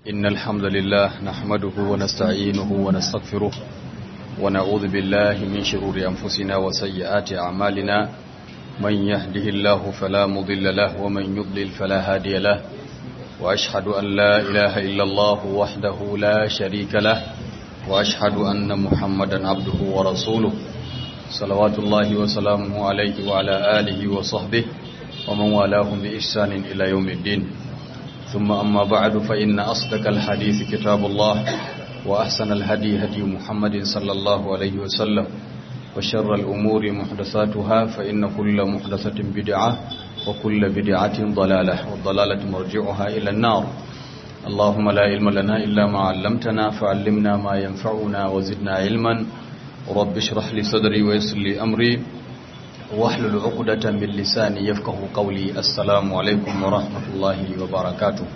إن الحمد لله نحمده ونستعينه ونستغفره ونعوذ بالله من شرور أنفسنا وسيئات أعمالنا من يهده الله فلا مضل له ومن يضلل فلا هادي له وأشهد أن لا إله إلا الله وحده لا شريك له وأشهد أن محمدا عبده ورسوله صلوات الله وسلامه عليه وعلى آله وصحبه ومن والاهم بإحسان إلى يوم الدين ثم أما بعد فإن أصدق الحديث كتاب الله وأحسن الهدي هدي محمد صلى الله عليه وسلم وشر الأمور محدثاتها فإن كل محدثة بدعة وكل بدعة ضلالة والضلالة مرجعها إلى النار اللهم لا علم لنا إلا ما علمتنا فعلمنا ما ينفعنا وزدنا علما رب اشرح لي صدري ويسر لي أمري واحلل عقدة من لساني يفقه قولي السلام عليكم ورحمة الله وبركاته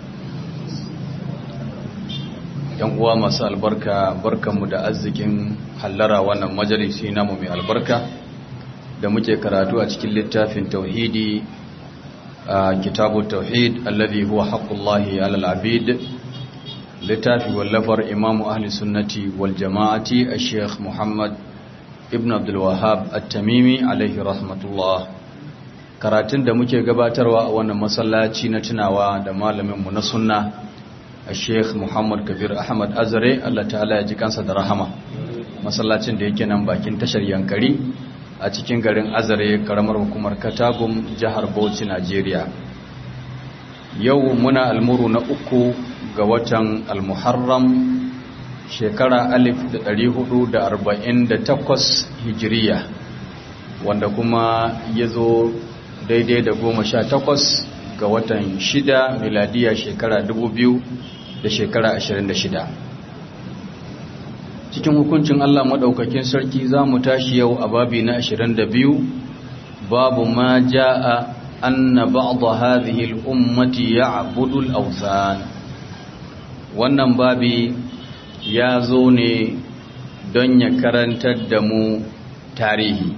yan uwa masu albarka barkanmu da arzikin hallara wannan majalisi namu mai albarka da muke karatu a cikin littafin tauhidi a kitabu tauhid alladhi huwa haqqullahi alal abid littafi wallafar imamu ahli sunnati wal jama'ati ash-sheikh muhammad ibn abdul wahhab at-tamimi alaihi rahmatullah karatun da muke gabatarwa a wannan masallaci na tunawa da malamin mu na sunna Sheikh Muhammad Kabir Ahmad Azare Allah ta'ala ya ji kansa da rahama masallacin da yake nan bakin tashar Yankari a cikin garin Azare karamar hukumar Katagum jihar Bauchi Najeriya yau muna almuru na uku ga watan Al-Muharram shekara 1448 Hijiriya wanda kuma ya zo daidai da goma sha takwas ga watan shida miladiya shekara dubu biyu da shekara ashirin da shida cikin hukuncin Allah maɗaukakin sarki za mu tashi yau a babi na ashirin da biyu babu ma ja'a anna ba'da hadhihi al-ummati ya'budu al-awthan wannan babi ya zo ne don ya karantar da mu tarihi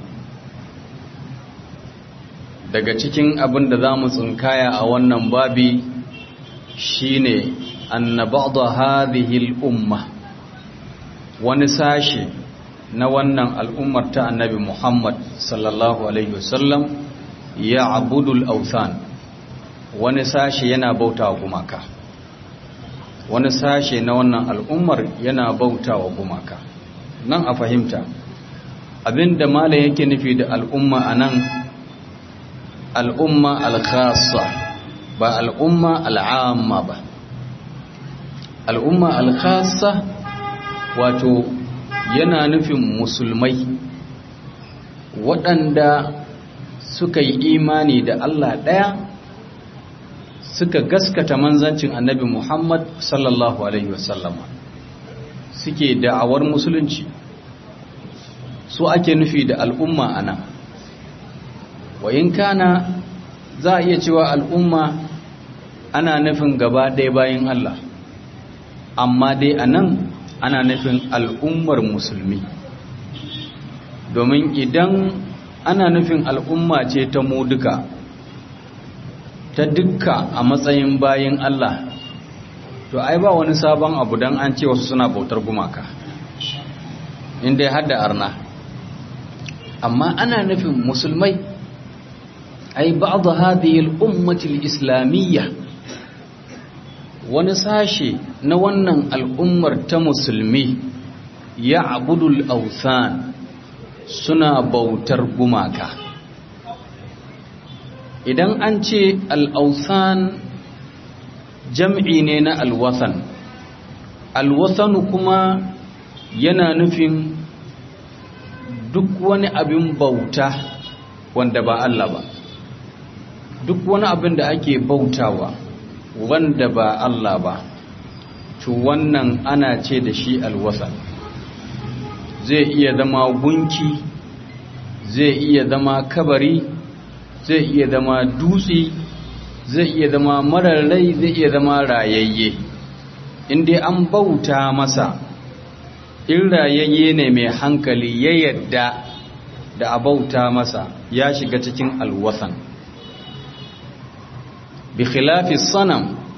daga cikin abin da za mu tsinkaya a wannan babi shine anna ba'da hadhihi al-umma wani sashi na wannan al'ummar ta annabi Muhammad sallallahu alaihi wasallam ya abudul awthan wani sashi yana bautawa gumaka wani sashe na wannan al'ummar yana bautawa gumaka nan a fahimta abinda malam yake nufi da al'umma anan al'umma al-khassa ba al'umma al'amma ba al'umma al-khassa wato yana nufin musulmai waɗanda suka yi imani da Allah ɗaya suka gaskata manzancin annabi Muhammad sallallahu Alaihi wasallama suke da'awar musulunci su ake nufi da al'umma a nan wayin kana za a iya cewa al'umma ana nufin gaba ɗaya bayan Allah amma dai a nan ana nufin al'ummar musulmi domin idan ana nufin al'umma ce ta mu duka ta dukka a matsayin bayan Allah to ai ba wani sabon abu don an ce wasu suna bautar gumaka inda ya hada arna amma ana nufin musulmai ai ba'd hadhihi al-ummati al-islamiyya wani sashe na wannan al'ummar ta musulmi ya abudul authan suna bautar gumaka idan an ce al'authan jam'i ne na alwathan alwathanu kuma yana nufin duk wani abin bauta wanda ba Allah ba duk wani abin da ake bautawa wanda ba Allah ba to wannan ana ce da shi alwasa zai iya zama gunki zai iya zama kabari zai iya zama dutse zai iya zama mararrai zai iya zama rayayye inda an bauta masa in rayayye ne mai hankali ya yadda da a bauta masa ya shiga cikin alwasan bi khilafi sanam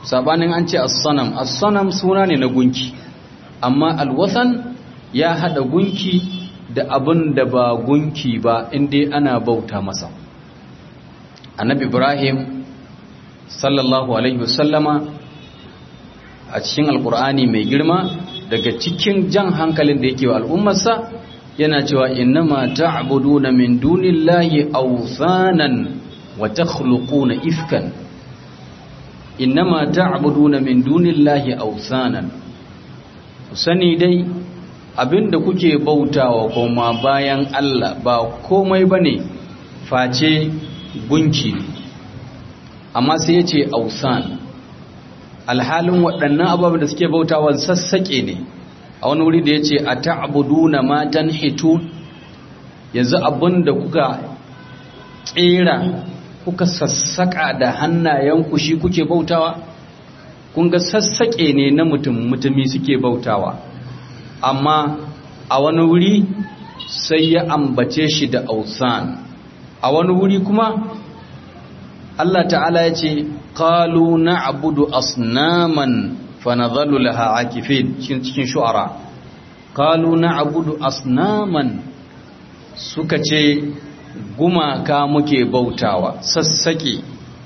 sabanin an ce as-sanam as-sanam suna ne na gunki amma al-wathan ya hada gunki da abin da ba gunki ba inda ana bauta masa annabi ibrahim sallallahu alaihi wasallama a cikin alkur'ani mai girma daga cikin jan hankalin da yake wa al'ummarsa yana cewa innama ta'buduna min dunillahi awthanan wa takhluquna ifkan innama ta'buduna min dunillahi awthanan sani dai abinda kuke bautawa kuma bayan Allah ba komai bane face gunki ne amma sai yace awthan alhalin waɗannan ababen da suke bautawa sassaƙe ne a wani wuri da ya ce a ta'abuduna matan hitu yanzu abin da kuka ƙera kuka sassaƙa da hannayenku shi kuke bautawa kun ga sassaƙe ne na mutum mutumi suke bautawa amma a wani wuri sai ya ambace shi da ausan a wani wuri kuma Allah ta'ala ya ce qalu na'budu asnaman fanadhallu laha akifin cikin shu'ara qalu na'budu asnaman suka ce gumaka muke bautawa sassake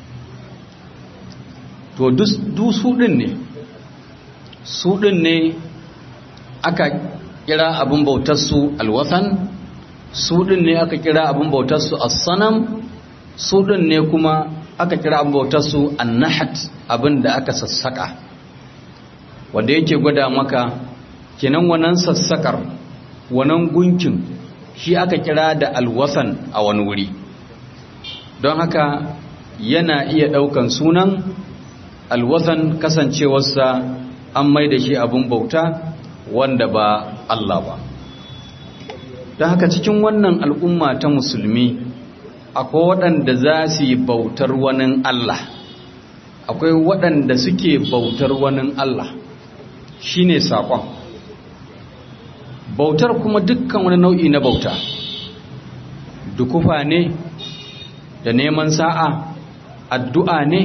to du su din ne su din ne aka kira abin bautar su alwathan su din ne aka kira abin bautar su as-sanam su din ne kuma aka kira abin bautar su annahat abin da aka sassaka wanda yake gwada maka kenan wannan sassakar wannan gunkin shi aka kira da alwasan a wani wuri don haka yana iya daukan sunan alwasan kasancewarsa an mai da shi abin bauta wanda ba Allah ba don haka cikin wannan al'umma ta musulmi akwai waɗanda za su yi bautar wani Allah akwai waɗanda suke bautar wani Allah shi ne saƙon bautar kuma dukkan wani nau'i na bauta dukufa ne da neman sa'a addu'a ne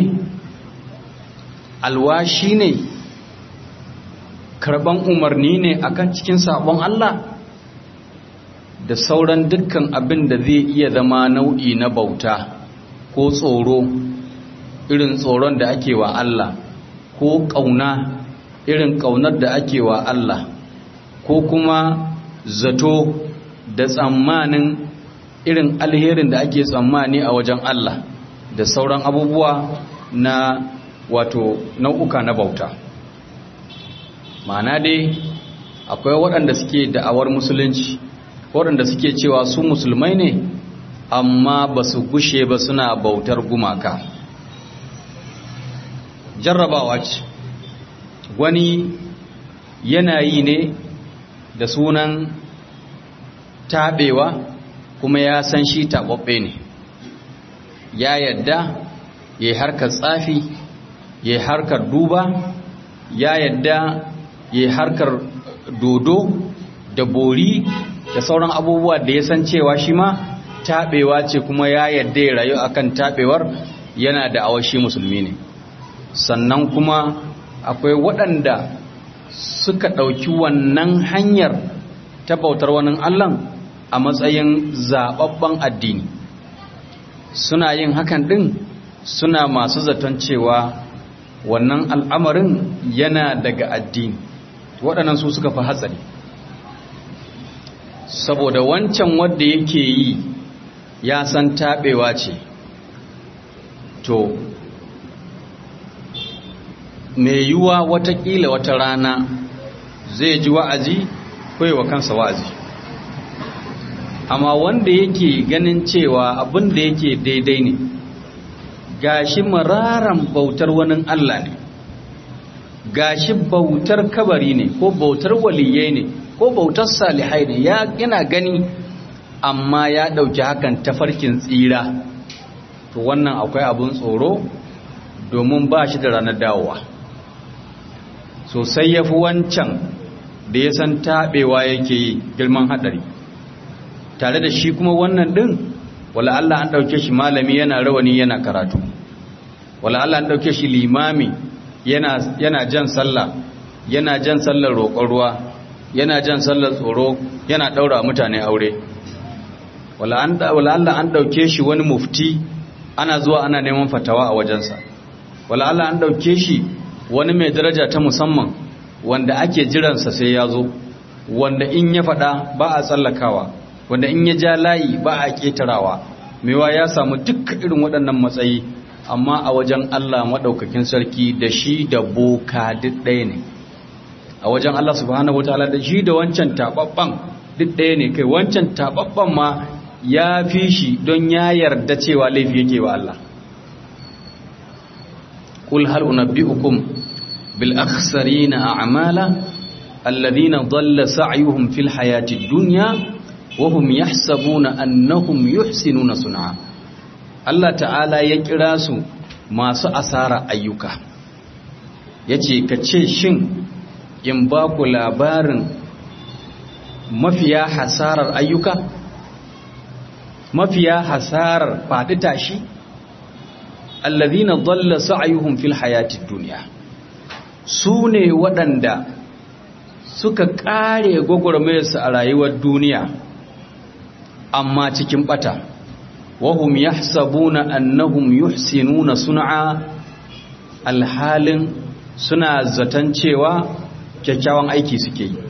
alwashi ne karban umarni ne akan cikin sabon Allah da sauran dukkan abin da zai iya zama nau'i na bauta ko tsoro irin tsoron da ake wa Allah ko ƙauna irin ƙaunar da ake wa Allah ko kuma zato da tsammanin irin alherin da ake tsammani a wajen Allah da sauran abubuwa na wato nau'uka na bauta ma'ana dai akwai waɗanda suke da'awar musulunci waɗanda suke cewa su musulmai ne amma ba su gushe ba suna bautar gumaka jarrabawa ce wani yanayi ne da sunan taɓewa kuma ya san shi taɓaɓɓe ne ya yadda ya yi harkar tsafi ya yi harkar duba ya yadda ya yi harkar dodo da bori da sauran abubuwa da ya san cewa shi ma taɓewa ce kuma ya yadda ya rayu akan taɓewar yana da awashi musulmi ne sannan kuma akwai waɗanda suka ɗauki wannan hanyar ta bautar wani allan a matsayin zaɓaɓɓen addini suna yin hakan ɗin suna masu zaton cewa wannan al'amarin yana daga addini waɗannan su suka fi hatsari saboda wancan wadda yake yi ya san taɓewa ce to mai yiwuwa watakila wata rana zai ji wa'azi wa kansa wa'azi amma wanda yake ganin cewa abin da yake daidai ne gashi mararan bautar wani Allah ne gashi bautar kabari ne ko bautar waliyai ne ko bautar salihai ne ya yana gani amma ya dauki hakan tafarkin tsira to wannan akwai abun tsoro domin ba shi da ranar dawowa sosai ya fi wancan da ya san taɓewa yake yi girman haɗari tare da shi kuma wannan ɗin wala Allah an ɗauke shi malami yana rawani yana karatu wala Allah an ɗauke shi limami yana yana jan sallah yana jan sallar roƙon ruwa yana jan sallar tsoro yana daura mutane aure wala an wala Allah an dauke shi wani mufti ana zuwa ana neman fatawa a wajensa wala Allah an dauke shi wani mai daraja ta musamman wanda ake jiransa sai ya zo wanda in ya faɗa ba a tsallakawa wanda in ya ja layi ba a ƙetarawa mewa ya samu duk irin waɗannan matsayi amma a wajen Allah maɗaukakin sarki da shi da boka duk ɗaya ne a wajen Allah subhanahu wataala da shi da wancan taɓaɓɓen duk ɗaya ne kai wancan taɓaɓɓen ma ya fi shi don ya yarda cewa laifi yake wa Allah قل هل أنبئكم بالأخسرين أعمالا الذين ضل سعيهم في الحياة الدنيا وهم يحسبون أنهم يحسنون صنعا الله تعالى يكراس ما سأسار أيوكا yace ka ce shin in ba ku labarin mafiya hasarar ayyuka mafiya hasarar faɗi tashi allazina dalla sa'yuhum fil hayatid dunya su ne waɗanda suka ƙare gwagwarmayarsu a rayuwar duniya amma cikin ɓata wahum yahsabuna annahum yuhsinuna sun'a alhalin suna zaton cewa kyakkyawan aiki suke yi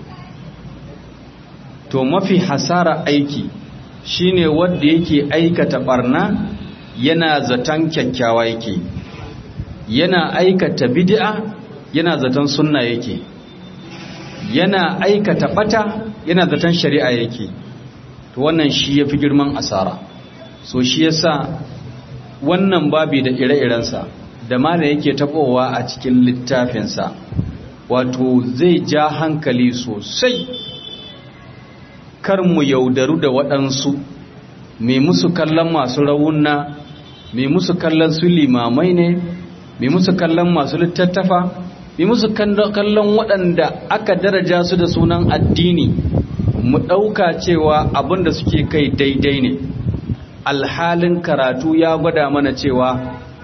to mafi hasara aiki shine wanda yake aikata barna yana zaton kyakkyawa yake yana aikata bid'a yana zaton sunna yake yana aikata bata yana zaton shari'a yake to wannan shi yafi girman asara so shi yasa wannan babi da ire-irensa da malam yake tabowa a cikin littafinsa wato zai ja hankali sosai kar mu yaudaru da waɗansu mai musu kallon masu rawunna mai musu kallon su limamai ne mai musu kallon masu littattafa mai musu kallon waɗanda aka daraja su da sunan addini mu ɗauka cewa abin da suke kai daidai ne alhalin karatu ya gwada mana cewa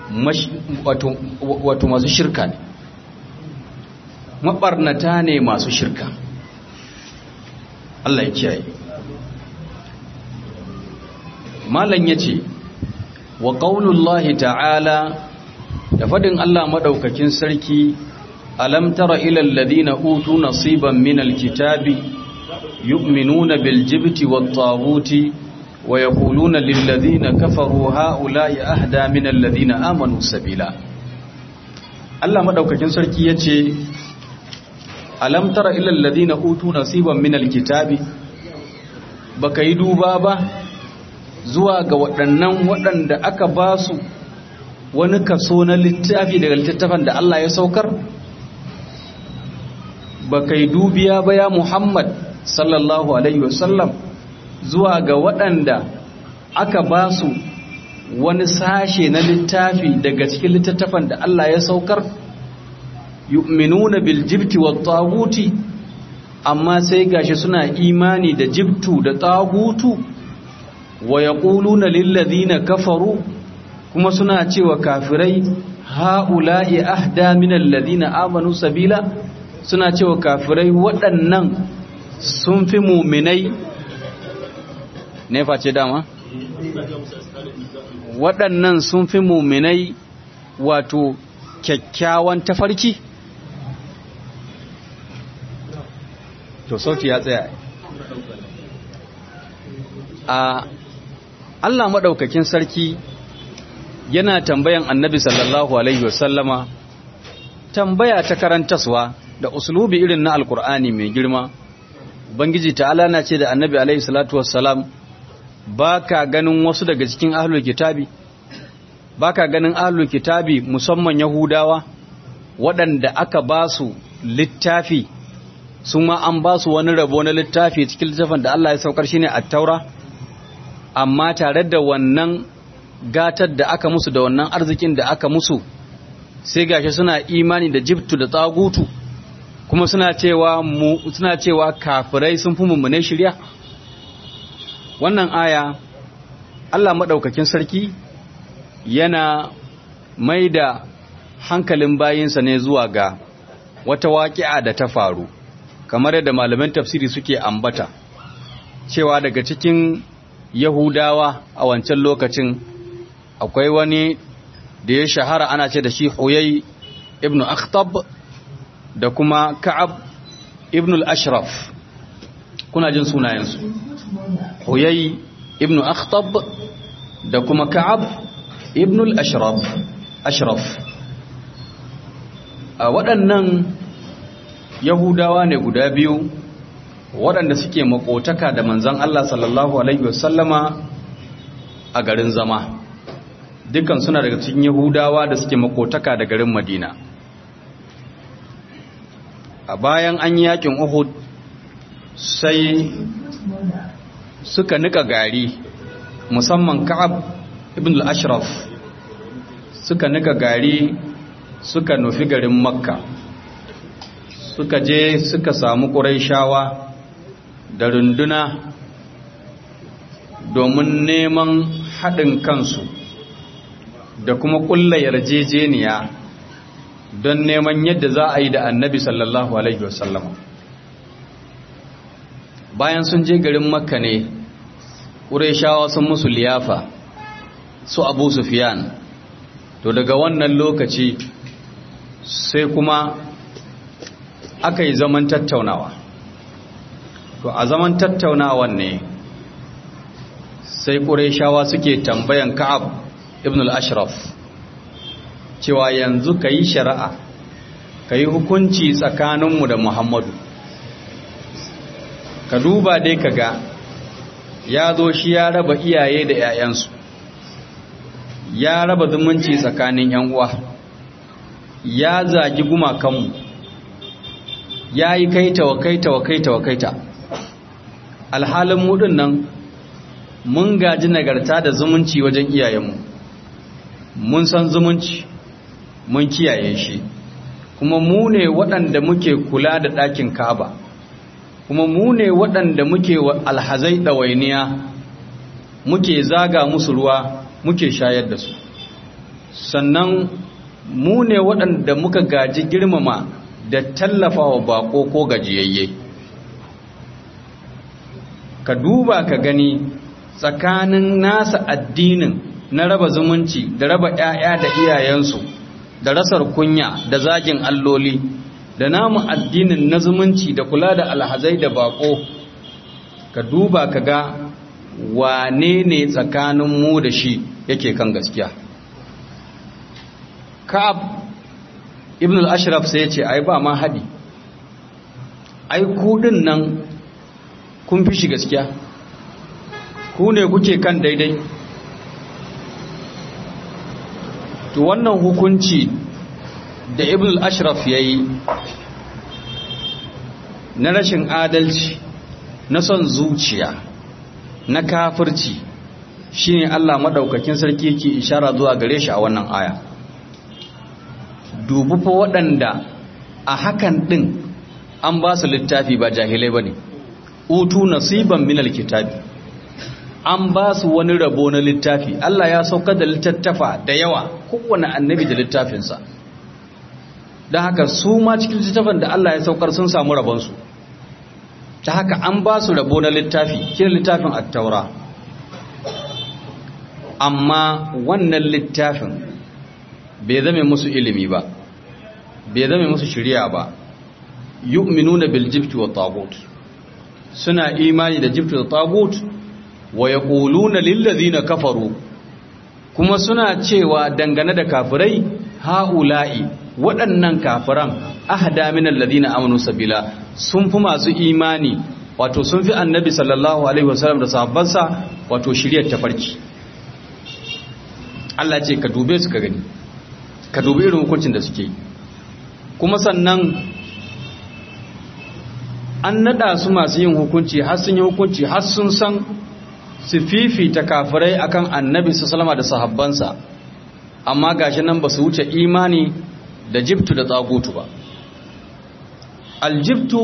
wato masu shirka ne maɓarnata ne masu shirka Allah ya kiyaye malam ya ce wa ƙaunullahi ta'ala da faɗin Allah maɗaukakin sarki alam tara ilal ladina utu nasiban minal kitabi yu'minuna bil jibti wat taguti wa yaquluna lil ladina kafaru haula'i ahda minal ladina amanu sabila Allah maɗaukakin sarki yace alam tara ilal ladina utu nasiban minal kitabi baka yi duba ba zuwa ga waɗannan waɗanda aka ba su wani kaso na littafi daga littattafan da Allah ya saukar ba kai dubiya ba ya Muhammad sallallahu alaihi wasallam zuwa ga waɗanda aka ba su wani sashe na littafi daga cikin littattafan da Allah ya saukar yu'minuna bil jibti wat taguti amma sai gashi suna imani da jibtu da tagutu wa yaquluna lil ladina kafaru kuma suna cewa kafirai haula'i ahda min alladhina amanu sabila suna cewa kafirai waɗannan sun fi muminai ne face dama waɗannan sun fi muminai wato kyakkyawan tafarki to sauti ya tsaya a Allah maɗaukakin sarki yana tambayan annabi sallallahu alaihi wasallama tambaya ta karantaswa da uslubi irin na alkur'ani mai girma bangiji ta'ala na ce da annabi alaihi salatu wassalam ba ka ganin wasu daga cikin ahlul kitabi ba ka ganin ahlul kitabi musamman yahudawa waɗanda aka ba su littafi su ma an ba su wani rabo na littafi cikin littafin da Allah ya saukar shi ne a taura amma tare da wannan gatar da aka musu da wannan arzikin da aka musu sai gashi suna imani da jibtu da tsagutu kuma suna cewa mu suna cewa kafirai sun fi mummune shirya wannan aya Allah madaukakin sarki yana maida hankalin bayinsa ne zuwa ga wata waƙi'a da ta faru kamar yadda malaman tafsiri suke ambata cewa daga cikin yahudawa a wancan lokacin akwai wani da ya shahara ana ce da shi huyai ibn akhtab da kuma ka'ab ibn al-ashraf kuna jin sunayensu huyai ibn akhtab da kuma ka'ab ibn al-ashraf ashraf a waɗannan yahudawa ne guda biyu waɗanda suke makotaka da manzan Allah sallallahu alaihi wasallama a garin zama dukkan suna daga cikin yahudawa da suke makotaka da garin madina a bayan an yi yakin uhud sai suka nika gari musamman ka'ab ibn al-ashraf suka nika gari suka nufi garin makka suka je suka samu ƙuraishawa da runduna domin neman haɗin kansu da kuma ƙulla yarjejeniya don neman yadda za a yi da annabi sallallahu alaihi wasallam bayan sun je garin makka ne ƙuraishawa sun musu liyafa su abu sufiyan to daga wannan lokaci sai kuma aka yi zaman tattaunawa to a zaman tattaunawan ne sai ƙuraishawa suke tambayan ka'ab ibn al-ashraf cewa yanzu ka yi shari'a ka yi hukunci tsakaninmu da muhammadu ka duba dai ka ga ya zo shi ya raba iyaye da 'ya'yansu ya raba zumunci tsakanin 'yan uwa ya zagi gumakanmu ya yi kaita wa kaita wa kaita wa kaita alhalin mudin nan mun gaji nagarta da zumunci wajen iyayenmu mun san zumunci mun kiyaye shi kuma mu ne waɗanda muke kula da ɗakin kaba kuma mu ne waɗanda muke alhazai ɗawainiya muke zaga musu ruwa muke shayar da su sannan mu ne waɗanda muka gaji girmama da tallafa wa bako ko gajiyayye ka duba ka gani tsakanin nasa addinin na raba zumunci da raba 'ya'ya da iyayensu da rasar kunya da zagin alloli da namu addinin na zumunci da kula da alhazai da bako ka duba ka ga wane ne tsakanin mu da shi yake kan gaskiya ka'ab ibn al-ashraf sai ya ce ai ba ma hadi ai kudin nan kun fi shi gaskiya ku ne kuke kan daidai to wannan hukunci da ibn al-ashraf yayi na rashin adalci na son zuciya na kafirci shine Allah madaukakin sarki yake ishara zuwa gare shi a wannan aya dubu fa waɗanda a hakan ɗin an ba su littafi ba jahilai ba ne utu nasiban minal kitabi an ba su wani rabo na littafi Allah ya saukar da littattafa da yawa kowane annabi da littafinsa don haka su ma cikin littafin da Allah ya saukar sun samu rabonsu ta haka an ba su rabo na littafi kira littafin attaura amma wannan littafin bai zame musu ilimi ba bai zame musu shirya ba yu'minuna bil jibti wa tagut suna imani da jibti da tagut wa yaquluna lil ladina kafaru kuma suna cewa dangane da kafirai haula'i waɗannan kafiran ahda min alladhina amanu sabila sun fi masu imani wato sun fi annabi sallallahu alaihi wasallam da sahabbansa wato shiryar tafarki Allah ce ka dube su ka gani ka dubi irin hukuncin da suke kuma sannan an nada su masu yin hukunci har sun yi hukunci har sun san su fifita kafirai akan annabi su salama da sahabbansa amma gashi nan ba su wuce imani da jibtu da tsagutu ba aljibtu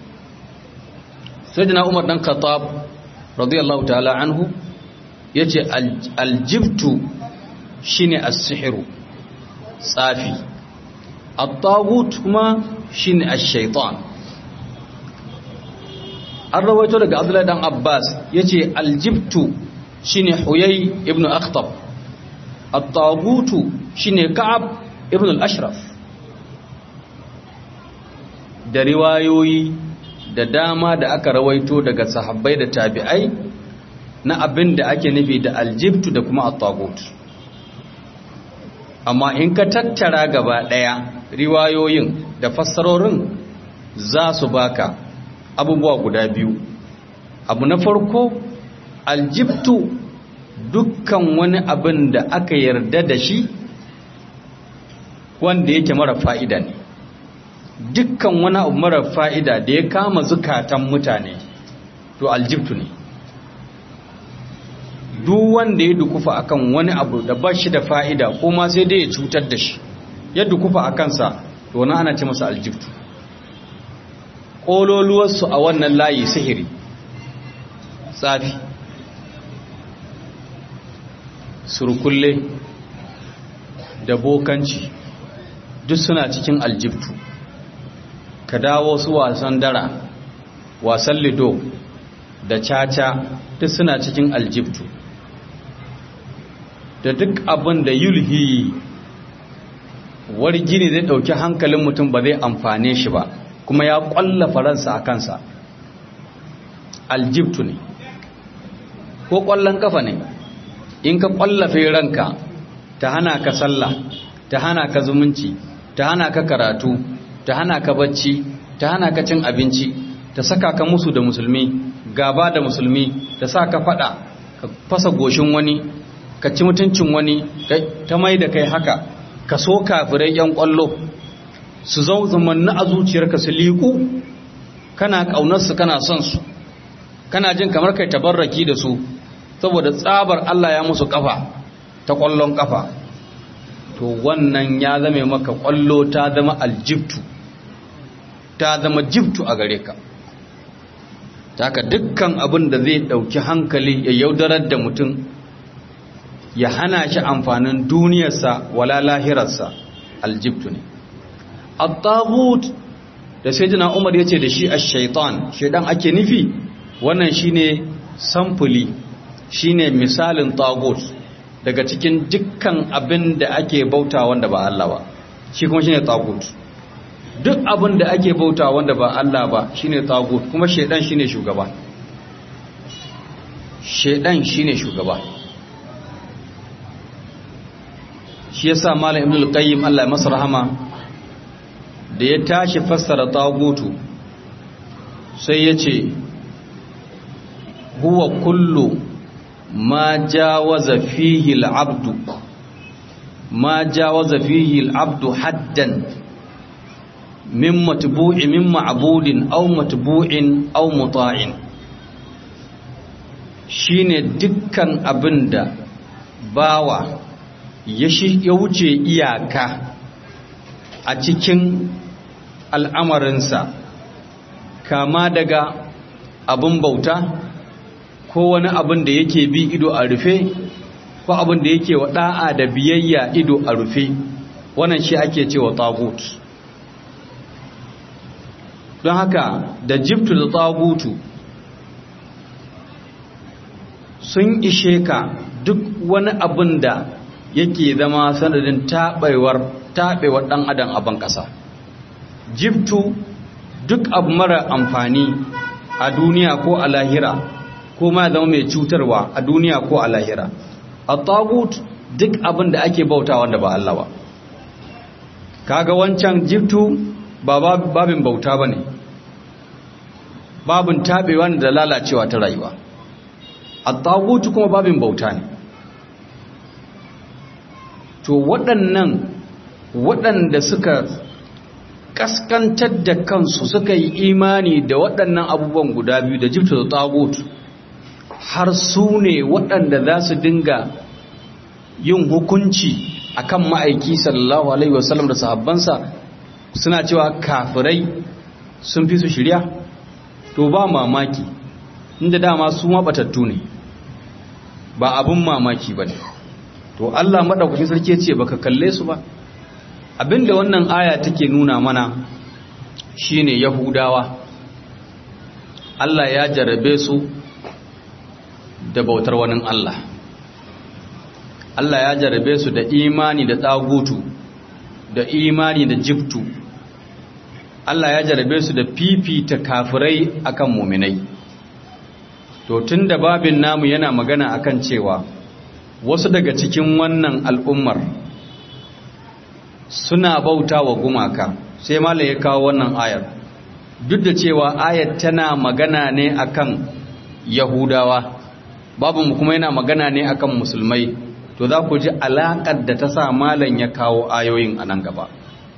sai umar dan khattab radiyallahu ta'ala anhu ya ce aljibtu shine as-sihiru tsafi at-tagut kuma shine ash-shaytan an rawaito daga Abdullahi dan Abbas yace aljibtu shine Huyay ibn Akhtab at-tagutu shine Ka'ab ibn al-Ashraf da riwayoyi da dama da aka rawaito daga sahabbai da tabi'ai na abin da ake nufi da aljibtu da kuma at-tagut amma in ka tattara gaba daya riwayoyin da fassarorin za su baka abubuwa guda biyu abu na farko aljibtu dukkan wani abin da aka yarda da shi wanda yake mara fa'ida ne dukkan wani abu mara fa'ida da ya kama zukatan mutane to aljibtu ne duk wanda ya dukufa akan wani abu da ba shi da fa'ida ko ma sai dai ya cutar da shi ya dukufa a kansa to wani ana ce masa aljibtu ƙololuwarsu a wannan layi sihiri tsafi surkulle da bokanci duk suna cikin aljibtu ka dawo su wasan dara wasan lido da caca duk suna cikin aljibtu da duk abin da yulhi wargini zai dauki hankalin mutum ba zai amfane shi ba kuma ya kwalla faransa a kansa aljibtu ne ko kwallon kafa ne in ka kwallafe ranka ta hana ka sallah ta hana ka zumunci ta hana ka karatu ta hana ka bacci ta hana ka cin abinci ta saka ka musu da musulmi gaba da musulmi ta sa ka fada ka fasa goshin wani ka ci mutuncin wani ta mai da kai haka ka so kafirai yan kwallo su zau zamanni a zuciyarka su liku kana ƙaunarsu kana son su kana jin kamar kai tabarraki da su saboda tsabar Allah ya musu kafa ta kwallon kafa to wannan ya zame maka kwallo ta zama aljibtu ta zama jibtu a gare ka taka dukkan abin da zai dauki hankali ya yaudarar da mutum ya hana shi amfanin duniyarsa wala lahirarsa aljibtu ne at-taghut da sayyidina Umar yace da shi ash-shaytan shedan ake nufi wannan shine samfuli shine misalin tagut daga cikin dukkan abin da ake bauta wanda ba Allah ba shi kuma shine tagut duk abin da ake bauta wanda ba Allah ba shine tagut kuma shedan shine shugaba shedan shine shugaba shi yasa malam ibnu al-qayyim Allah ya masa rahama da ya tashi fassara tagutu sai ya ce huwa kullu ma jawaza fihi al-abdu ma jawaza fihi al-abdu haddan min matbu'i min ma'budin aw matbu'in aw muta'in shine dukkan abinda bawa ya wuce iyaka a cikin al'amarinsa kama daga abin bauta ko wani abin da yake bi ido a rufe ko abin da yake wa da'a da biyayya ido a rufe wannan shi ake cewa tagut don haka da jibtu da tagutu sun ishe ka duk wani abin da yake zama sanadin taɓewar taɓewar ɗan adam a ban ƙasa jibtu duk abu mara amfani a duniya ko a lahira ko ma zama mai cutarwa a duniya ko a lahira a tagut duk abin da ake bauta wanda ba Allah ba kaga wancan jibtu ba babin bauta ba ne babin taɓewa da lalacewa ta rayuwa a tagutu kuma babin bauta ne to waɗannan waɗanda suka ƙaskantar da kansu suka yi imani da waɗannan abubuwan guda biyu da jibta da tagut har su ne waɗanda za su dinga yin hukunci akan ma'aiki sallallahu alaihi wasallam da sahabbansa suna cewa kafirai sun fi su shirya to ba mamaki inda dama su mabatattu ne ba abin mamaki ba ne to Allah maɗaukakin sarki ce baka kalle su ba abinda wannan aya take nuna mana shine yahudawa Allah ya jarabe su da bautar wani Allah Allah ya jarabe su da imani da tsagutu da imani da jibtu Allah ya jarabe su da fifita kafirai akan muminai to tun da babin namu yana magana akan cewa wasu daga cikin wannan al'ummar suna bauta wa gumaka sai malam ya kawo wannan ayar duk da cewa ayar tana magana ne akan yahudawa babu kuma yana magana ne akan musulmai to za ku ji alaƙar da ta sa malam ya kawo ayoyin a nan gaba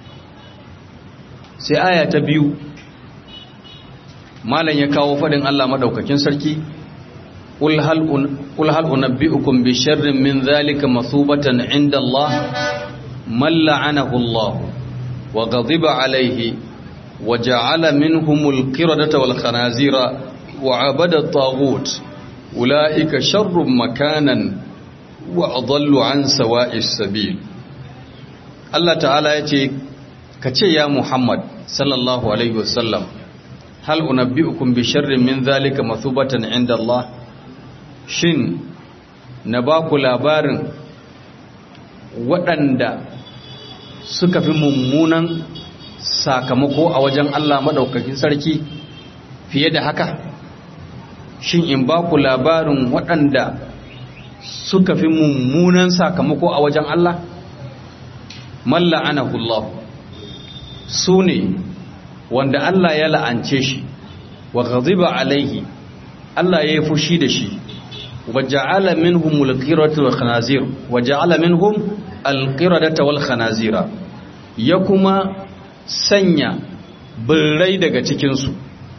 sai aya ta biyu malam ya kawo faɗin Allah maɗaukakin sarki قل هل قل هل انبئكم بشر من ذلك مثوبة عند الله من لعنه الله وغضب عليه وجعل منهم القردة والخنازير وعبد الطاغوت أولئك شر مكانا وأضل عن سواء السبيل الله تعالى يتي كتي يا محمد صلى الله عليه وسلم هل أنبئكم بشر من ذلك مثوبة عند الله shin na ba ku labarin waɗanda suka fi mummunan sakamako a wajen Allah maɗaukakin sarki fiye da haka shin in ba ku labarin waɗanda suka fi mummunan sakamako a wajen Allah malla anahullah su ne wanda Allah ya la'ance shi wa ghadiba alaihi Allah ya yi fushi da shi وجعل منهم القردة والخنازير وجعل منهم القردة والخنازير يكما sanya birrai daga cikinsu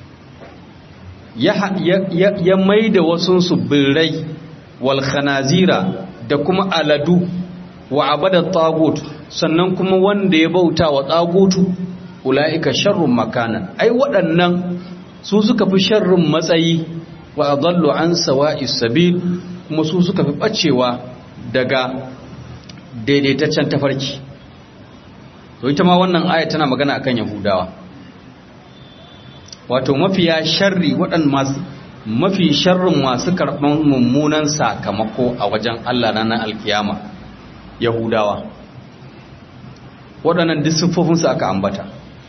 ya mai da wasunsu birrai wal khanazira da kuma aladu wa abada tagut sannan kuma wanda ya bauta wa tagutu ula'ika sharrun makanan ai waɗannan su suka fi sharrun matsayi wa adallu an sawa'is sabil kuma su suka fi bacewa daga daidaitaccen tafarki to ita ma wannan aya tana magana akan yahudawa wato mafiya sharri waɗan masu mafi sharrin masu karɓan mummunan sakamako a wajen Allah na alkiyama yahudawa waɗannan duk siffofinsu aka ambata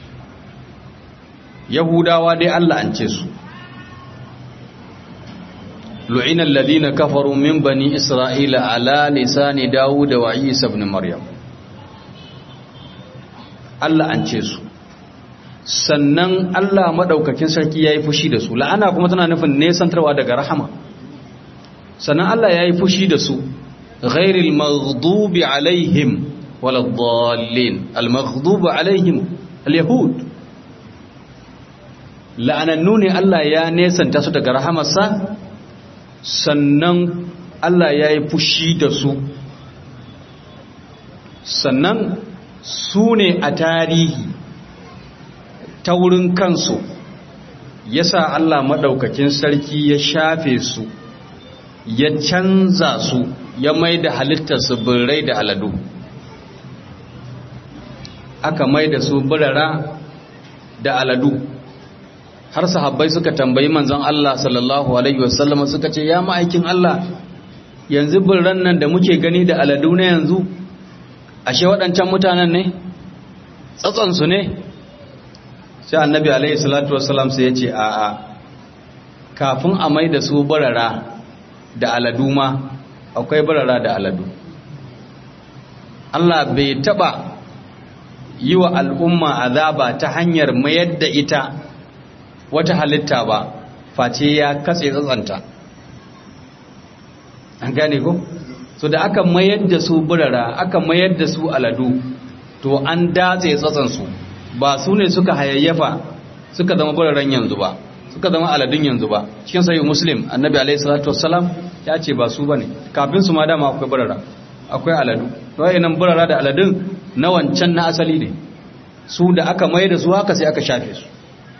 yahudawa dai Allah an ce su لعن الذين كفروا من بني إسرائيل على لسان داود وعيسى بن مريم Allah an ce su sannan Allah madaukakin sarki yayi fushi da su la'ana kuma tana nufin nesantarwa daga rahama sannan Allah yayi fushi da su ghairil maghdubi alaihim waladdallin al maghdubi alaihim al yahud la'anannu ne Allah ya nesanta su daga rahamarsa sannan Allah ya yi fushi da su sannan su ne a tarihi ta wurin kansu ya sa Allah maɗaukakin sarki ya shafe su ya canza su ya mai da halittarsu birrai da aladu aka mai da su birara da aladu har sahabbai suka tambayi manzon Allah sallallahu alaihi wasallam suka ce ya ma'aikin Allah yanzu birran nan da muke gani da aladu na yanzu ashe waɗancan mutanen ne tsatsansu ne sai annabi alaihi salatu wasallam sai ya ce a'a kafin a mai da su barara da aladu ma akwai barara da aladu Allah bai taba yi wa al'umma azaba ta hanyar mayar da ita wata halitta ba face ya katse tsatsanta an gane ko so da aka mayar da su burara aka mayar da su aladu to an datse tsatsansu ba su ne suka hayayyafa suka zama buraran yanzu ba suka zama aladun yanzu ba cikin sayi muslim annabi alaihi salatu wassalam ya ce ba su bane kafin su ma dama akwai burara akwai aladu to wayannan burara da aladun na wancan na asali ne su da aka mayar da su haka sai aka shafe su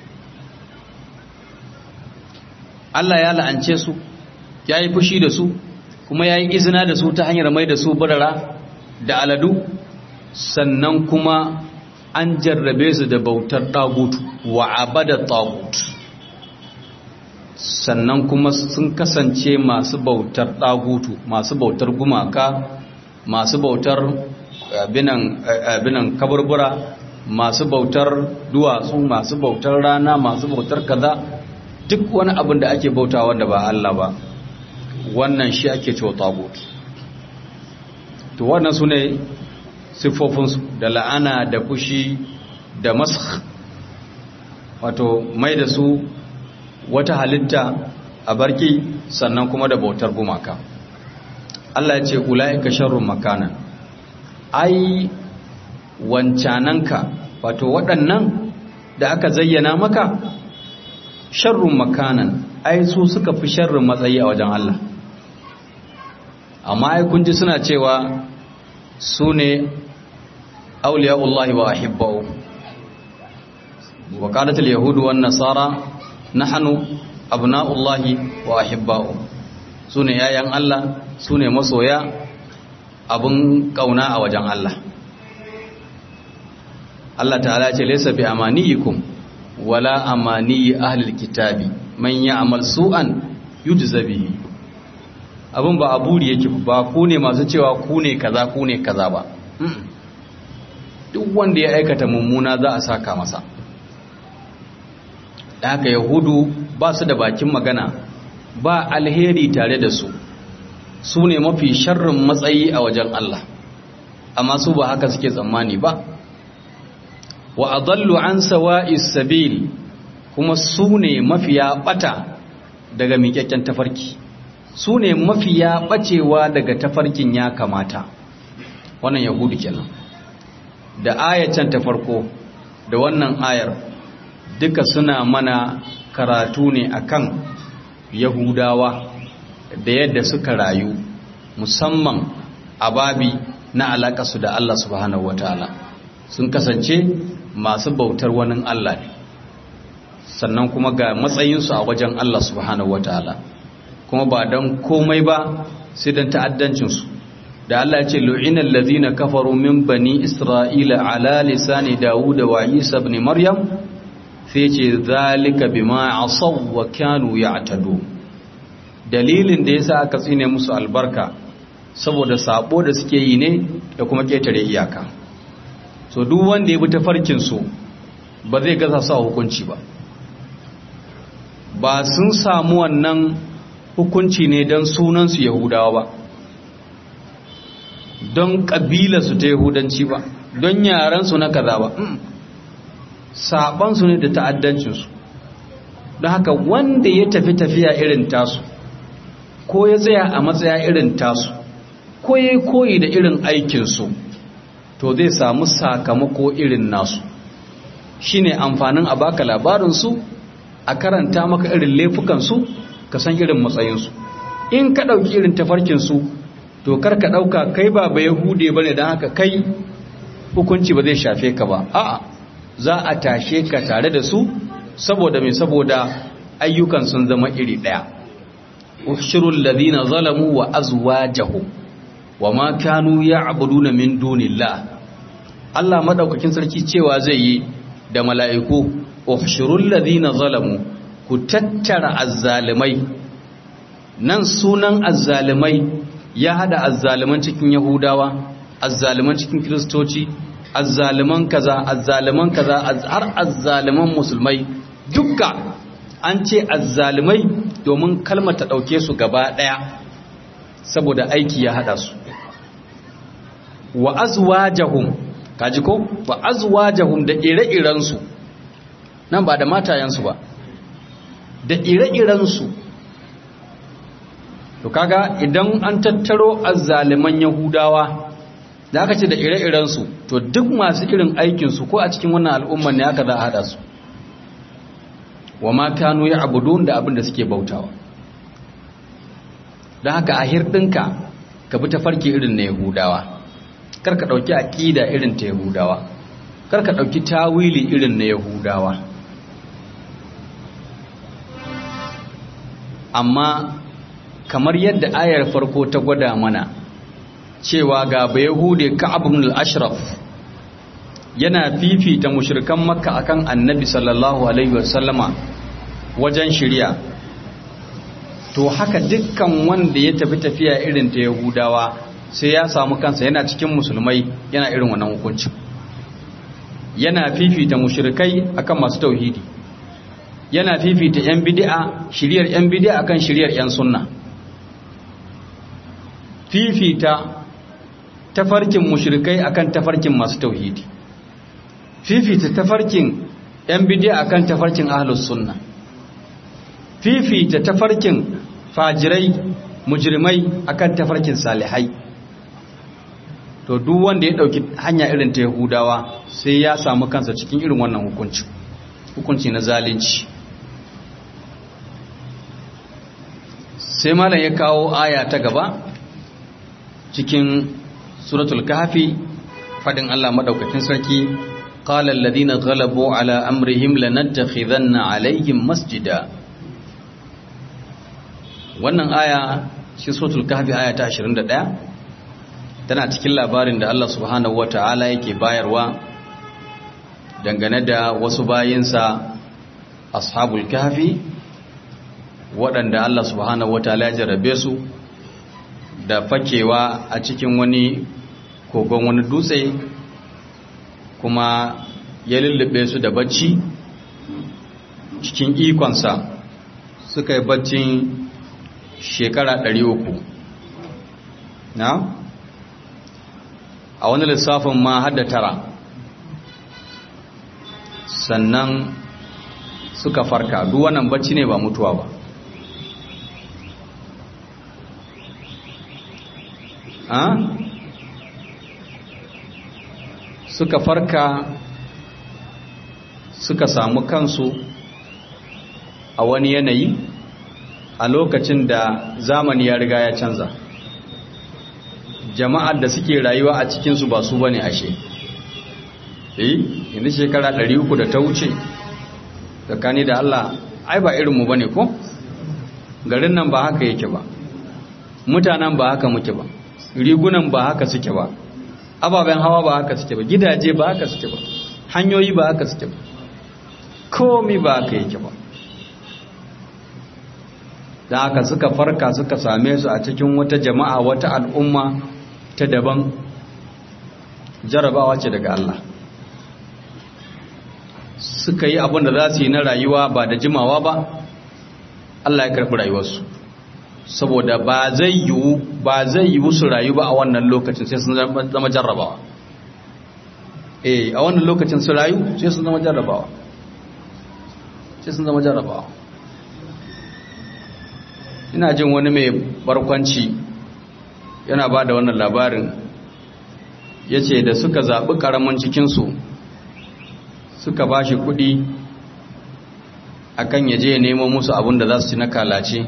Allah ya la'ance su ya yi fushi da su kuma ya yi izina da su ta hanyar mai da su birara da aladu sannan kuma an jarrabe su da bautar ɗagutu wa abada ɗagut sannan kuma sun kasance masu bautar ɗagutu masu bautar gumaka masu bautar abinan kaburbura masu bautar duwatsu masu bautar rana masu bautar kaza duk wani abin da ake bauta wanda ba Allah ba wannan shi ake cewa tagut to wannan su ne siffofinsu da la'ana da fushi da masu wato mai da su wata halitta a barki sannan kuma da bautar gumaka Allah ya ce ula'ika sharrun makana ai wancananka wato waɗannan da aka zayyana maka sharrun makanan ai su suka fi sharrun matsayi a wajen Allah amma ai kun ji suna cewa su ne auliya'ullahi wa ahibba'u wa qalatul yahudu wan nasara nahnu abna'ullahi wa ahibba'u su ne yayan Allah su ne masoya abin kauna a wajen Allah Allah ta'ala ce laysa bi amaniyikum wala amaniyi ahlil kitabi man ya'mal su'an yujza bihi abin ba aburi yake ba ku ne masu cewa ku ne kaza ku ne kaza ba duk wanda ya aikata mummuna za a saka masa da haka yahudu ba su da bakin magana ba alheri tare da su su ne mafi sharrin matsayi a wajen Allah amma su ba haka suke tsammani ba wa adallu an sawa'is sabil kuma su ne mafiya bata daga miƙaƙƙen tafarki su ne mafiya bacewa daga tafarkin ya kamata wannan yahudu kenan da ayatan ta farko da wannan ayar duka suna mana karatu ne akan yahudawa da yadda suka rayu musamman a babi na alaƙarsu da Allah subhanahu wataala sun kasance masu bautar wani Allah ne sannan kuma ga matsayinsu a wajen Allah subhanahu wataala kuma ba don komai ba sai don ta'addancinsu da Allah ce lu'inal ladhina kafaru min bani isra'ila ala lisani dawud wa isa ibn maryam sai ce zalika bima asaw wa kanu ya'tadu dalilin da yasa aka tsine musu albarka saboda sabo da suke yi ne da kuma ketare iyaka so duk wanda ya bi tafarkin su ba zai gaza su a hukunci ba ba sun samu wannan hukunci ne don sunansu yahudawa ba don ƙabilarsu ta yahudanci ba don yarensu na kaza ba saɓansu ne da ta'addancinsu don haka wanda ya tafi tafiya irin tasu ko ya tsaya a matsaya irin tasu ko ya yi koyi da irin aikinsu to zai samu sakamako irin nasu shine amfanin a baka labarinsu a karanta maka irin laifukansu ka san irin matsayinsu in ka ɗauki irin tafarkinsu to kar ka ɗauka kai ba ba yahude ba ne don haka kai hukunci ba zai shafe ka ba a'a za a tashe ka tare da su saboda mai saboda ayyukan sun zama iri ɗaya ushirul ladina zalamu wa azwajahum wa ma kanu ya'buduna min dunillah Allah madaukakin sarki cewa zai yi da mala'iku ushirul ladina zalamu ku tattara azzalimai nan sunan azzalimai ya hada azzaliman cikin yahudawa azzaliman cikin kiristoci azzaliman kaza azzaliman kaza har azzaliman musulmai dukka an ce azzalimai domin kalmar ta dauke su gaba daya saboda aiki ya hada su wa azwajahum kaji ko wa azwajahum da ire-irensu nan ba da matayensu ba da ire-irensu to kaga idan an tattaro azzaliman yahudawa da aka ce da ire-irensu to duk masu irin aikinsu ko a cikin wannan al'umman ne aka za a haɗa su wa ma kanu ya abudun da abin da suke bautawa don haka a hirɗinka ka bi tafarki irin na yahudawa kar ka ɗauki aƙida irin ta yahudawa kar ka ɗauki tawili irin na yahudawa amma kamar yadda ayar farko ta gwada mana cewa ga bayahude ka'ab ibn al-ashraf yana fifita mushrikan makka akan annabi sallallahu alaihi wasallama wajen shirya to haka dukkan wanda ya tafi tafiya irin ta yahudawa sai ya samu kansa yana cikin musulmai yana irin wannan hukuncin yana fifita mushrikai akan masu tauhidi yana fifita yan bid'a shiriyar yan bid'a akan shiriyar yan sunna fifita tafarkin mushrikai akan tafarkin masu tauhidi fifita tafarkin yan bid'a akan tafarkin ahlus sunna fifita tafarkin fajirai mujrimai akan tafarkin salihai to duk wanda ya dauki hanya irin ta yahudawa sai ya samu kansa cikin irin wannan hukunci hukunci na zalunci sai malam ya kawo aya ta gaba cikin suratul kahfi fadin Allah madaukakin sarki qala alladhina ghalabu ala amrihim lanattakhidanna alaihim masjida wannan aya shi suratul kahfi aya ta 21 tana cikin labarin da Allah subhanahu wata'ala yake bayarwa dangane da wasu bayinsa ashabul kahfi waɗanda Allah subhanahu wata'ala ya jarabe su da fakewa a cikin wani kogon wani dutse kuma ya lullube su da bacci cikin ikonsa suka yi baccin shekara 300 na a wani lissafin ma hada tara sannan suka farka duk wannan bacci ne ba mutuwa ba a suka farka suka samu kansu a wani yanayi a lokacin da zamani ya riga ya canza jama'ar da suke rayuwa a cikinsu ba su bane ashe eh yanzu shekara 300 da ta wuce tsakani da Allah ai ba irinmu bane ko garin nan ba haka yake ba mutanen ba haka muke ba rigunan ba haka suke ba ababen hawa ba haka suke ba gidaje ba haka suke ba hanyoyi ba haka suke ba komi ba haka yake ba da haka suka farka suka same su a cikin wata jama'a wata al'umma ta daban jarabawa ce daga Allah suka yi abin da za su yi na rayuwa ba da jimawa ba Allah ya karɓi rayuwarsu saboda ba zai yiwu ba zai yiwu su rayu ba a wannan lokacin sai sun zama jarrabawa eh a wannan lokacin su rayu sai sun zama jarrabawa sai sun zama jarrabawa ina jin wani mai barkwanci yana ba da wannan labarin ya ce da suka zaɓi ƙaramin cikinsu suka ba shi kuɗi a kan ya je nemo musu abin da za su ci na kalace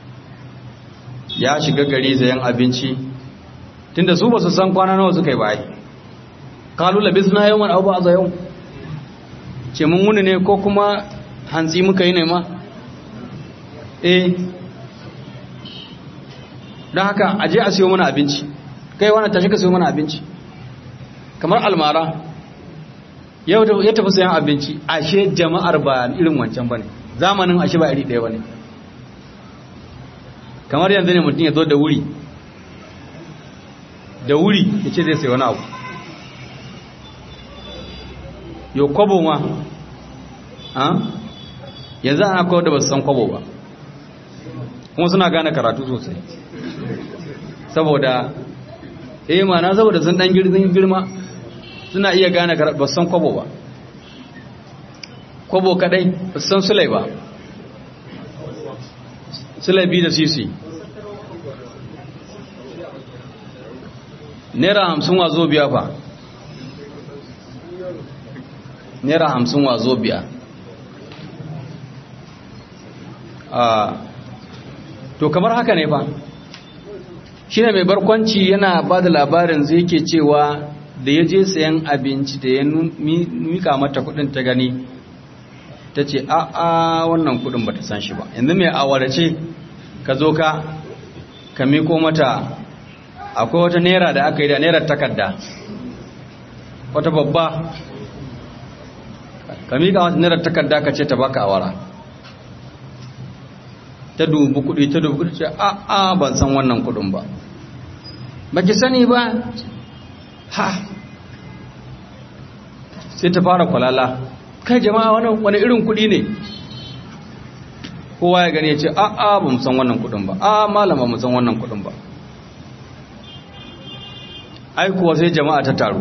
ya shiga gari zayen abinci tunda su ba su san kwana nawa suka yi bayi kalu labis na yau abu a zayon ce mun wuni ne ko kuma hantsi muka yi nema eh don haka aje a siyo mana abinci kai wani tashi ka siyo mana abinci kamar almara yau ya tafi sayan abinci ashe jama'ar ba irin wancan ba ne zamanin ashe ba iri ɗaya ba ne kamar yanzu ne mutum ya zo da wuri da wuri ya ce zai sai wani abu yau kwabo ma yanzu ana kawo da ba su san kwabo ba kuma suna gane karatu sosai saboda eh mana saboda sun dan girma suna iya gane karatu ba su san kwabo ba kwabo kadai ba su san sulai ba sulai biyu da sisi naira hamsin wazo biya fa naira hamsin wazo biya to kamar haka ne fa shi ne mai barkwanci yana ba da labarin zai ke cewa da ya je sayan abinci da ya mika mata kudin ta gani ta ce a a wannan kudin ba ta san shi ba yanzu mai awarace ka zo ka ka miko mata akwai wata naira da aka yi da nairar takarda wata babba ka miƙa wata nairar takarda ka ce ta baka awara ta dubu kuɗi ta dubu kuɗi ce a a ban san wannan kuɗin ba ba ki sani ba ha sai ta fara kwalala kai jama'a wani irin kuɗi ne kowa ya gani ya ce a a ba mu san wannan kuɗin ba a malama mu san wannan kuɗin ba ai kuwa sai jama'a ta taru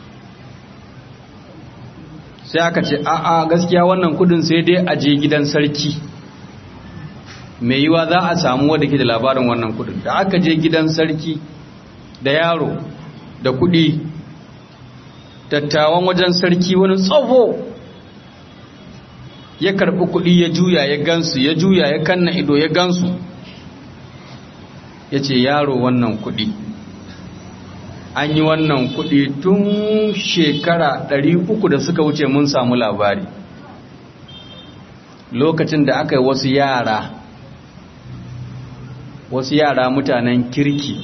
sai aka ce a a gaskiya wannan kuɗin sai dai a je gidan sarki mai yiwa za a samu wadda ke da labarin wannan kuɗin da aka je gidan sarki da yaro da kuɗi dattawan wajen sarki wani tsoho ya karbi kuɗi ya juya ya gansu ya juya ya kanna ido ya gansu ya ce yaro wannan kuɗi an yi wannan kuɗi tun shekara uku da suka wuce mun samu labari lokacin da aka yi wasu yara wasu yara mutanen kirki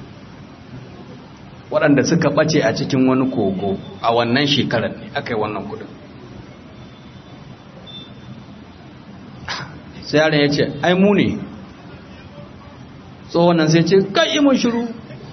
waɗanda suka ɓace a cikin wani kogo a wannan shekarar ne aka yi wannan kudin sai yaron ya ce ai mu ne tsohon nan sai ce kai yi mun shiru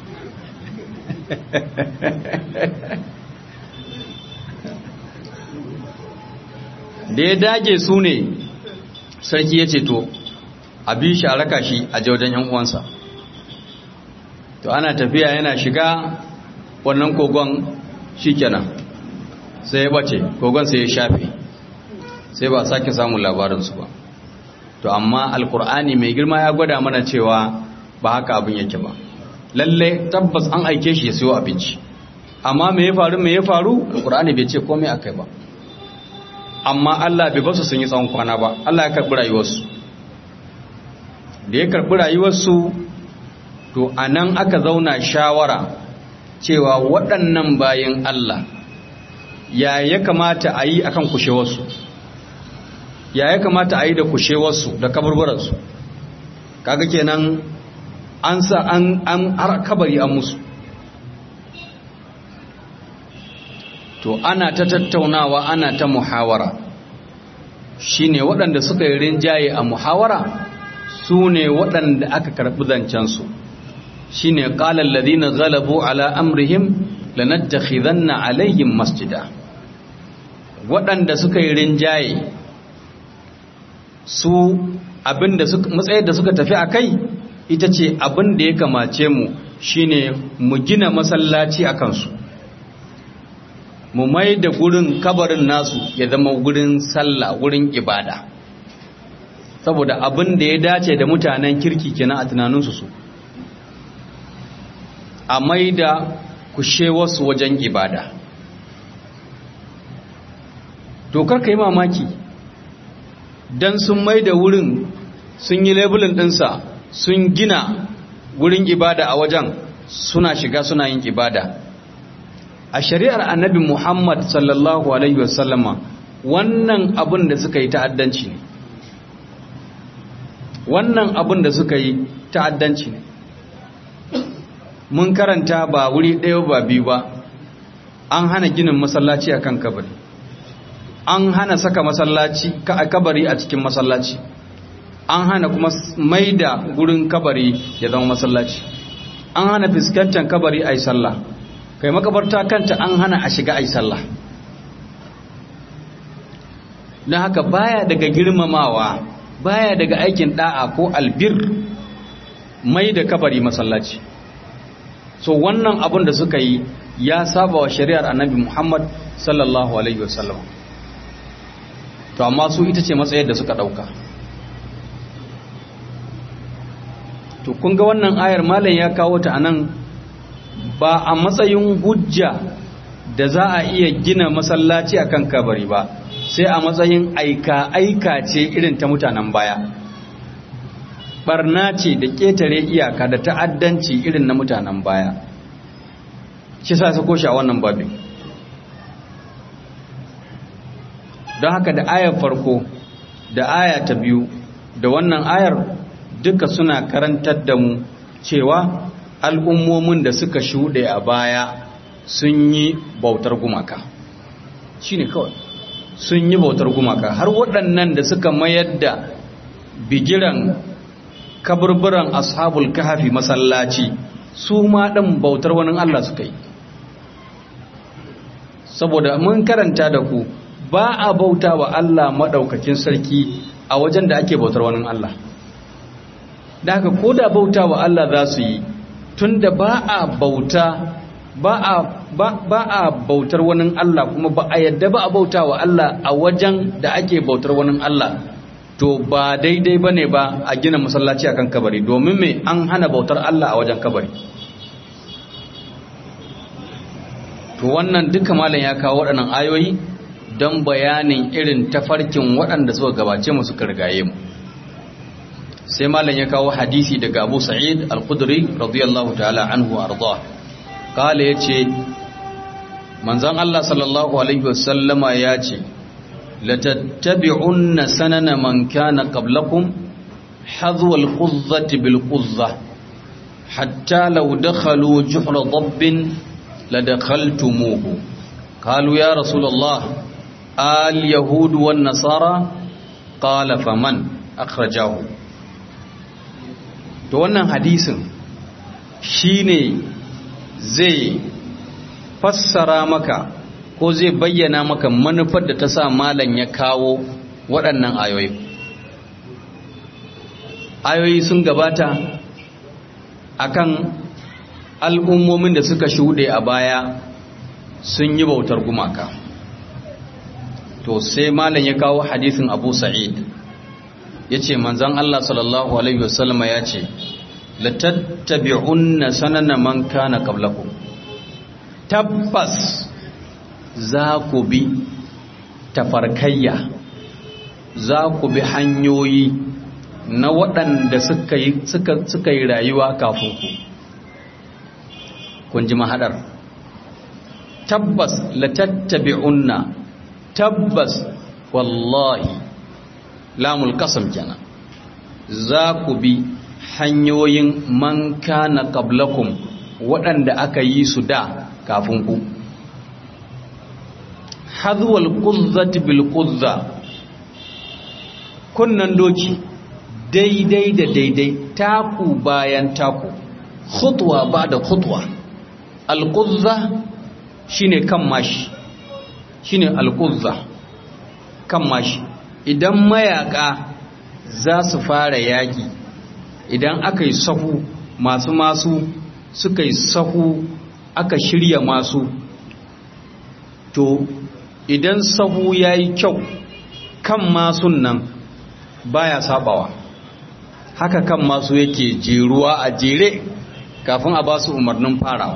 da ya dage su ne sarki ya ce to a bi shi a raka shi a wajen yan uwansa to ana tafiya yana shiga wannan kogon shikenan sai ya bace kogon sai ya shafe sai ba sake samun labarinsu ba to amma alkur'ani mai girma ya gwada mana cewa ba haka abin yake ba lalle tabbas an aike shi ya siyo abinci amma me ya faru me ya faru alkur'ani bai ce komai akai ba amma Allah bai basu sun yi tsawon kwana ba Allah ya karbi rayuwarsu da ya karbi rayuwarsu to a nan aka zauna shawara cewa waɗannan bayan Allah ya ya kamata a yi akan kushewarsu ya ya kamata a yi da kushewarsu da kaburburansu kaga kenan an sa an an har kabari an musu to ana ta tattaunawa ana ta muhawara shine waɗanda suka yi rinjaye a muhawara su ne waɗanda aka karɓi zancensu shine qala alladhina ghalabu ala amrihim lanattakhidanna alaihim masjida waɗanda suka yi rinjaye su abinda suka matsayar da suka tafi akai ita ce abin da ya kamace mu shine mu gina masallaci a kansu mu mai da gurin kabarin nasu ya zama gurin sallah gurin ibada saboda abin da ya dace da mutanen kirki kenan a tunaninsu su a mai da kushe wasu wajen ibada dokar ka yi mamaki don sun mai da wurin sun yi labulin ɗinsa sun gina wurin ibada a wajen suna shiga suna yin ibada a shari'ar annabi muhammad sallallahu alaihi wasallama wannan abin da suka yi ta'addanci ne wannan abin da suka yi ta'addanci ne mun karanta ba wuri ɗaya ba biyu ba an hana ginin masallaci a kan kabari an hana saka masallaci a kabari a cikin masallaci an hana kuma mai da gurin kabari ya zama masallaci an hana fuskantar kabari a yi sallah kai makabarta kanta an hana a shiga a yi sallah don haka baya daga girmamawa baya daga aikin da'a ko albir mai da kabari masallaci so wannan abin da suka yi ya saba wa shari'ar annabi Muhammad sallallahu alaihi wasallam to amma su ita ce matsayar da suka dauka to kun ga wannan ayar malam ya kawo ta anan ba a matsayin hujja da za a iya gina masallaci akan kabari ba sai a matsayin aika aika ce irin ta mutanen baya barna ce da ƙetare iyaka da ta'addanci irin na mutanen baya shi sa sako shi a wannan babin don haka da ayar farko da aya ta biyu da wannan ayar duka suna karantar da mu cewa al'ummomin da suka shuɗe a baya sun yi bautar gumaka shi ne kawai sun yi bautar gumaka har waɗannan da suka mayar da bigiran kaburburan ashabul kahafi masallaci su ma ɗin bautar wani Allah suka yi saboda mun karanta da ku ba a bauta wa Allah maɗaukakin sarki a wajen da ake bautar wani Allah da haka ko da bauta wa Allah za su yi tunda ba a bauta ba a ba a bautar wani Allah kuma ba a yadda ba a bauta wa Allah a wajen da ake bautar wani Allah to ba daidai ba ne ba a gina masallaci akan kabari domin mai an hana bautar Allah a wajen kabari to wannan duka malam ya kawo waɗannan ayoyi don bayanin irin tafarkin waɗanda suka gabace mu suka rigaye mu sai malam ya kawo hadisi daga Abu Sa'id Al-Khudri radiyallahu ta'ala anhu arda kala yace manzon Allah sallallahu alaihi wasallama yace latattabi'unna sanana man kana qablakum hadwa al-quzzati bil quzzah hatta law dakhalu juhra dabbin ladakhaltumuhu qalu ya rasulullah al-yahud wan nasara qala faman akhrajahu to wannan hadisin shine zai fassara maka ko zai bayyana maka manufar da ta sa malam ya kawo waɗannan ayoyi ayoyi sun gabata akan al'ummomin da suka shuɗe a baya sun yi bautar gumaka to sai malam ya kawo hadisin abu sa'id ya ce manzan Allah sallallahu Alaihi wasallama ya ce latattabi'unna sanana man kana qablakum tabbas za ku bi tafarkayya za ku bi hanyoyi na waɗanda suka yi suka yi rayuwa kafin ku kun ji mahadar tabbas latattabi'unna tabbas wallahi lamul kasam kenan za ku bi hanyoyin man kana qablakum waɗanda aka yi su da kafin ku hadwal quzzati bil quzza kunnan doki daidai da daidai taku bayan taku khutwa ba da khutwa al quzza shine kan mashi shine al quzza kan mashi idan mayaka za su fara yaƙi idan aka yi sahu masu masu suka yi sahu aka shirya masu to idan sahu ya yi kyau kan masun nan baya sabawa haka kan masu yake jeruwa a jere kafin a ba su umarnin farawa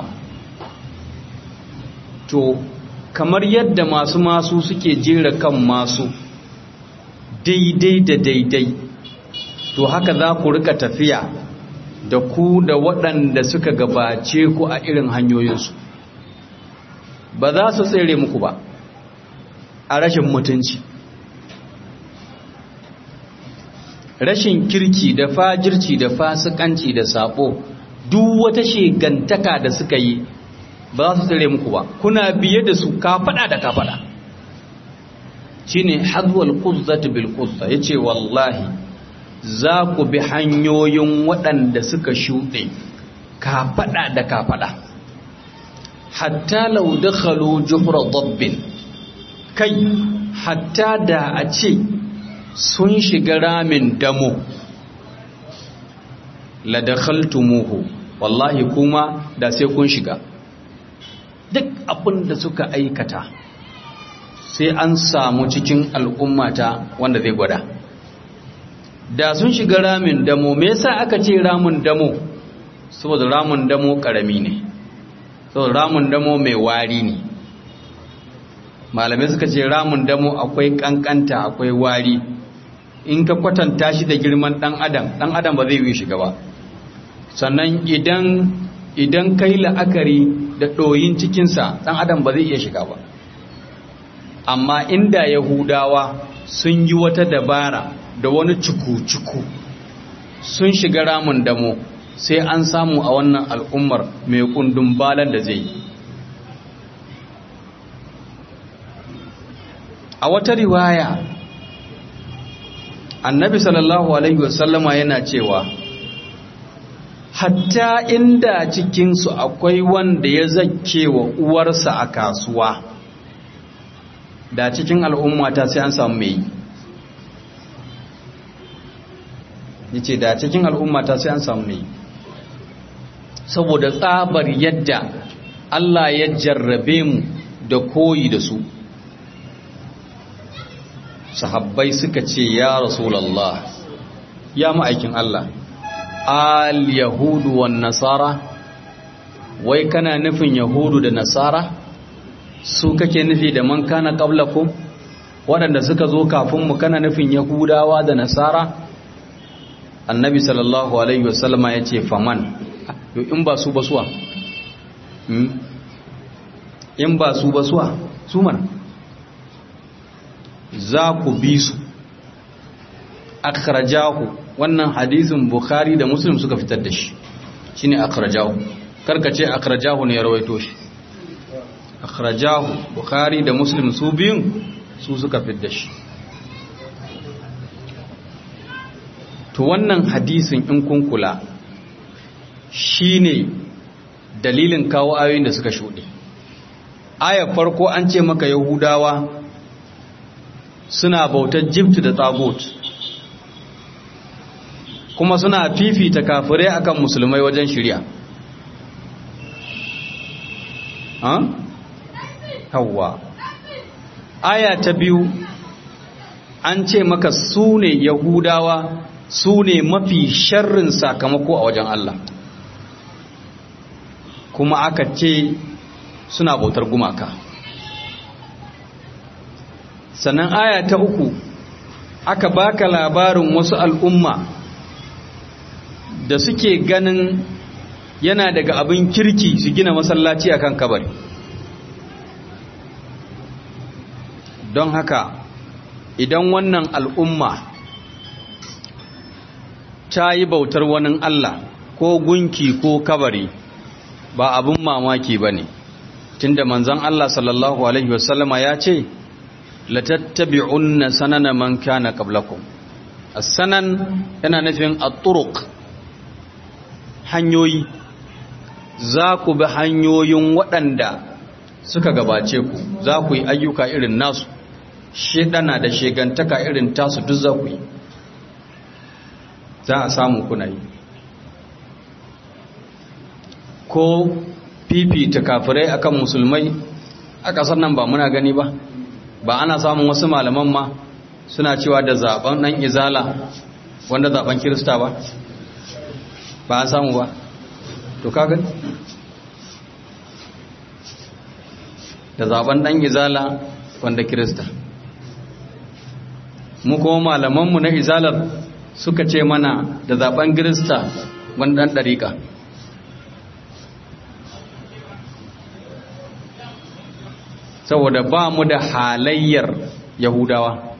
to kamar yadda masu masu suke jera kan masu daidai da daidai to haka za ku rika tafiya da ku da waɗanda suka gabace ku a irin hanyoyinsu ba za su tsere muku ba a rashin mutunci rashin kirki da fajirci da fasikanci da sabo duk wata shegantaka da suka yi ba za su tsere muku ba kuna biye da su kafada da kafada shine hadwal quzzati bil quzza yace wallahi za ku bi hanyoyin waɗanda suka shuɗe kafada da kafada hatta law dakhalu juhra dabbin kai hatta da a ce sun shiga ramin damo la dakhaltumuhu wallahi kuma da sai kun shiga duk abin da suka aikata sai an samu cikin al'ummata wanda zai gwada da sun shiga ramin damo me yasa aka ce ramin damo saboda ramin damo karami ne saboda ramin damo mai wari ne malamai suka ce ramin damo akwai kankanta akwai wari in ka kwatanta shi da girman dan adam dan adam ba zai yi shiga ba sannan idan idan kai la'akari da ɗoyin cikinsa dan adam ba zai iya shiga ba amma inda yahudawa sun yi wata dabara da wani cuku-cuku sun shiga ramin damo sai an samu a wannan al'ummar mai kundin balan da zai a wata riwaya annabi sallallahu alaihi wasallama yana cewa hatta inda cikinsu akwai wanda ya zake wa uwarsa a kasuwa da cikin al'ummata sai an samu mai yi ce da cikin al'ummata sai an samu mai saboda tsabar yadda Allah ya jarrabe mu da koyi da su sahabbai suka ce ya rasulallah ya ma'aikin Allah al yahudu wan nasara wai kana nufin yahudu da nasara su kake nufi da man kana qablakum waɗanda suka zo kafin mu kana nufin yahudawa da nasara annabi sallallahu alaihi wasallama ya ce faman yo in ba su basuwa in ba su basuwa su mana za ku bi su akhrajahu wannan hadisin bukhari da muslim suka fitar da shi shine akhrajahu karkace akhrajahu ne ya rawaito shi akhrajahu bukhari da muslim su biyun su suka fitar da shi to wannan hadisin in kun kula shine dalilin kawo ayoyin da suka shuɗe aya farko an ce maka yahudawa suna bautar jibtu da tagut kuma suna fifita kafirai akan musulmai wajen shirya hawa aya ta biyu an ce maka su ne yahudawa su ne mafi sharrin sakamako a wajen Allah kuma aka ce suna bautar gumaka sannan aya ta uku aka baka labarin wasu al'umma da suke ganin yana daga abin kirki su gina masallaci akan kabari don haka idan wannan al'umma ta yi bautar wani Allah ko gunki ko kabari ba abin mamaki ba ne tunda manzan Allah sallallahu Alaihi wasallama ya ce latattabi'unna sanana man kana qablakum as-sanan yana nufin at-turuq hanyoyi za ku bi hanyoyin waɗanda suka gabace ku za ku yi ayyuka irin nasu shedana da shegantaka irin tasu duk za ku yi za a samu kuna yi ko fifita kafirai akan musulmai a ƙasar nan ba muna gani ba ba ana samun wasu malaman ma suna cewa da zaben ɗan izala wanda zaben kirista ba ba an samu ba to kaga da zaben ɗan izala wanda kirista mu kuma malamanmu na izalar suka ce mana da zaben kirista wanda ɗan ɗariƙa saboda ba mu da halayyar yahudawa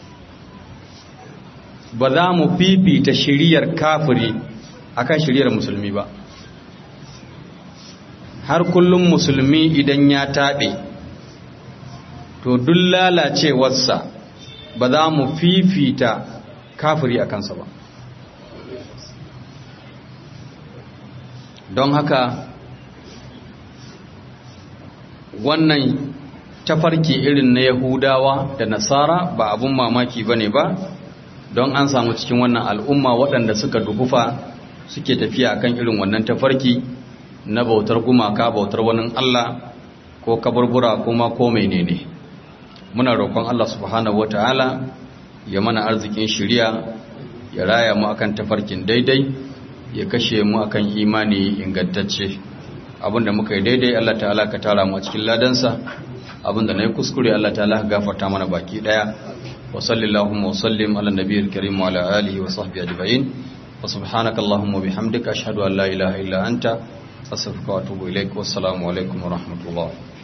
ba za mu fifita shiriyar kafiri akan shiriyar musulmi ba har kullum musulmi idan ya taɓe to duk lalacewarsa ba za mu fifita kafiri a kansa ba don haka wannan tafarki irin na yahudawa da nasara ba abun mamaki ba ne ba don an samu cikin wannan al'umma waɗanda suka dukufa suke tafiya akan irin wannan tafarki na bautar gumaka bautar wani Allah ko kaburbura kuma ko menene muna roƙon Allah subhanahu wataala ya mana arzikin shiriya ya raya mu akan tafarkin daidai ya kashe mu akan imani ingantacce abinda muka yi daidai Allah ta'ala ka tara mu a cikin ladansa abinda na yi kuskure Allah ta'ala gafarta mana baki daya wa sallallahu wa sallim ala nabiyil karim wa ala alihi wa sahbihi ajma'in wa subhanaka allahumma bihamdika ashhadu an la ilaha illa anta astaghfiruka wa atubu ilaik wa assalamu alaikum wa rahmatullah